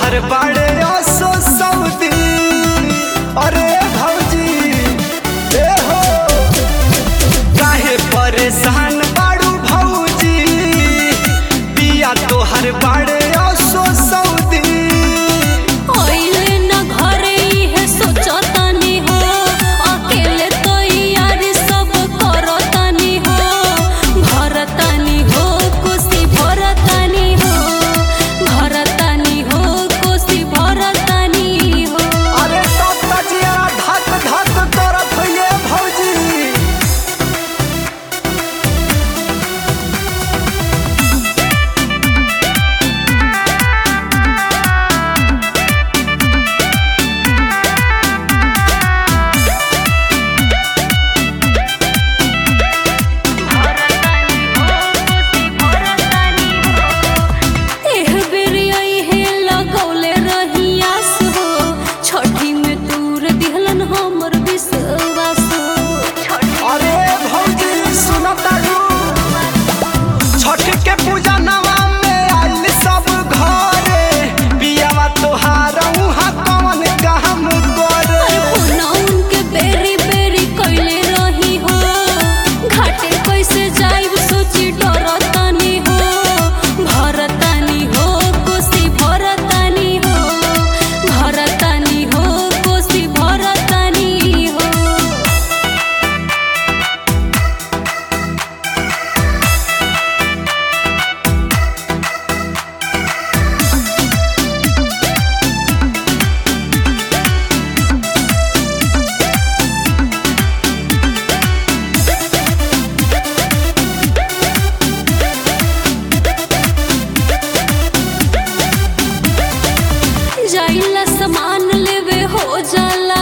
तोहर बाड़े असो सऊदी अरे भौजी ए हो काहे परेशान बाड़ू भौजी पिया तोहर बाड़े असो सऊदी ओइले न घरे इहे सोचतानी हो अकेले तो यार सब करतानी हो भरतानी हो कोसी भरतानी हो भरतानी हो कोसी भरतानी हो अरे तब तजिया धक धक करत होइए भौजी एह बेरी इहे लगौले रही आस हो छठी में दूर दिहलन हमर विश्वास हो अरे भौजी सुनतारू छठ के पूजा नवा में आइल सब घरे पियावा तोहार उहाँ कौन काम करे फोनौन के बेरी बेरी कइले रही हो घाटे कैसे जाइब सोची डरतानी हो भरतानी हो कोसी भरतानी हो भरतानी हो कोसी भरतानी हो जाइला सामान लेवे हो जाला